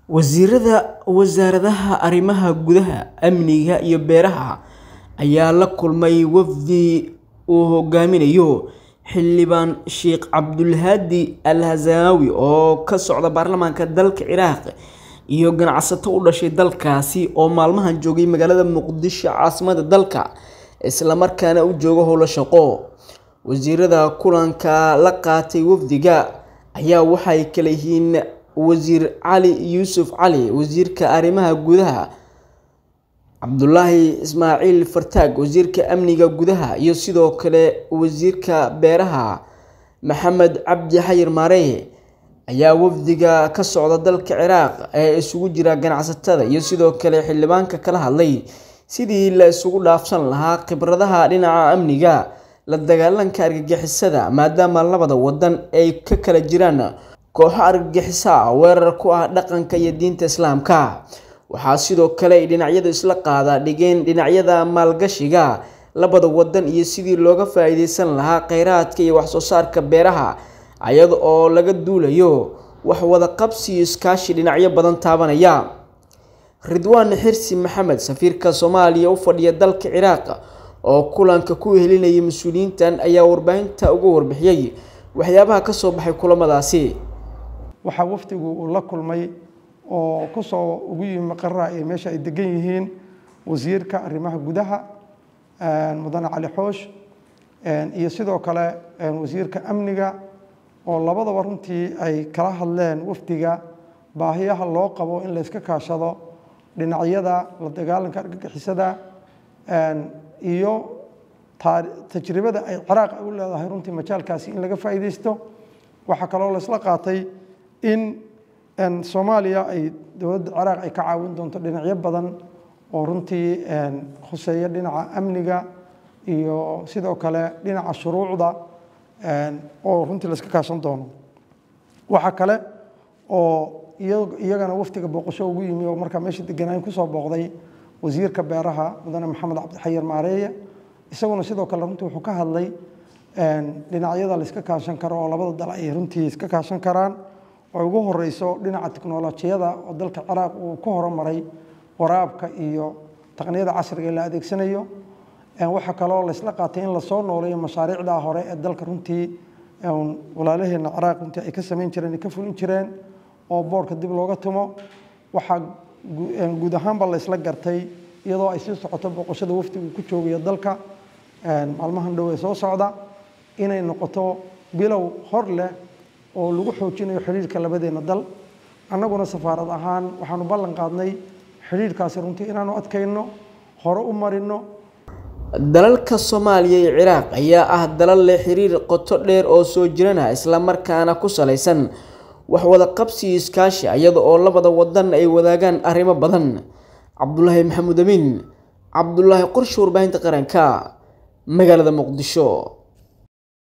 Wasiirada Wasaaradaha Arrimaha Gudaha, Amniga iyo Beeraha ayaa la kulmay wafdi uu hogaaminayo Xildhibaan Sheikh Cabdulhadi Al-Hazaawi oo ka socda baarlamaanka dalka Ciraaq iyo ganacsato u dhashay dalkaasi oo maalmahan joogay magaalada Muqdisho caasimadda dalka, isla markaana u jooga howlo shaqo. Wasiirada kulanka la qaatay wafdiga ayaa waxay kala yihiin Wasiir Cali Yuusuf Cali, Wasiirka Arrimaha Gudaha Cabdulaahi Ismaaciil Fartaag, Wasiirka Amniga Gudaha iyo sidoo kale Wasiirka Beeraha Maxamed Cabdi Xayir Maareeye ayaa wafdiga ka socda dalka Ciraaq ee isugu jira ganacsatada iyo sidoo kale xildhibaanka kala hadlay sidii la isugu dhaafsan lahaa khibradaha dhinaca amniga, la dagaalanka argagixisada maadaama labada wadan ay ka kala jiraan kooxo argagixiso ah weerar ku ah dhaqanka iyo diinta Islaamka. Waxaa sidoo kale ay dhinacyadu isla qaada dhigeen dhinacyada maalgashiga labada wadan iyo sidii looga faa'iideysan lahaa kheyraadka iyo wax soo saarka beeraha iyada oo laga duulayo wax wada qabsi iyo iskaashi dhinacyo badan taabanaya. Ridwaan Xirsi Maxamed, safiirka Soomaaliya u fadhiya dalka Ciraaq oo kulanka ku wehelinayay mas'uuliyiintan ayaa warbaahinta uga warbixiyay waxyaabaha ka soo baxay kulamadaasi. waxaa wafdigu uu la kulmay oo kusoo ugu yimi maqarra ee meesha ay degan yihiin wasiirka arrimaha gudaha mudane cali xoosh iyo sidoo kale wasiirka amniga oo labadaba runtii ay kala hadleen wafdiga baahiyaha loo qabo in la iska kaashado dhinacyada la dagaalanka argagixisada iyo tajribada ay ciraaq ay u leedahay runtii majaalkaasi in laga faa'iideysto waxaa kaloo la isla qaatay in soomaaliya ay dowladda ciraaq ay ka caawin doonto dhinacyo badan oo runtii khuseeya dhinaca amniga iyo sidoo kale dhinaca shuruucda oo runtii la iska kaashan doono waxaa kale oo iyagana wafdiga booqasho ugu yimi oo markaa meesha deganaayn kusoo booqday wasiirka beeraha mudane maxamed cabdixayir maareeye isaguna sidoo kale runtii wuxuu ka hadlay dhinacyada la iska kaashan karo oo labada dal ay runtii iska kaashan karaan oo ugu horeyso dhinaca tiknolojiyada oo dalka ciraaq uu ku horumaray waraabka iyo taqniyada casriga ee la adeegsanayo waxaa kaloo la isla qaatay in lasoo nooleeyo mashaariicda hore ee dalka runtii walaalaheena ciraaq runtii ay ka samayn jireen ay ka fulin jireen oo boorka dib looga tumo waxaa guud ahaanba la isla gartay iyadoo ay sii socoto booqashada wafdigu ku joogayo dalka maalmahan dhow ee soo socda inay noqoto bilow hor leh oo lagu xoojinayo xidhiirka labadeena dal annaguna safaarad ahaan waxaanu ballan qaadnay xidhiirkaasi runtii inaanu adkayno hore u marino dalalka Soomaaliya iyo Ciraaq ayaa ah dalal leh xiriir qoto dheer oo soo jirana isla markaana ku saleysan wax wada qabsi iyo iskaashi iyada oo labada wadan ay wadaagaan arrimo badan Cabdulaahi Maxamuud Amiin Cabdulaahi Qorshe warbaahinta qaranka magaalada Muqdisho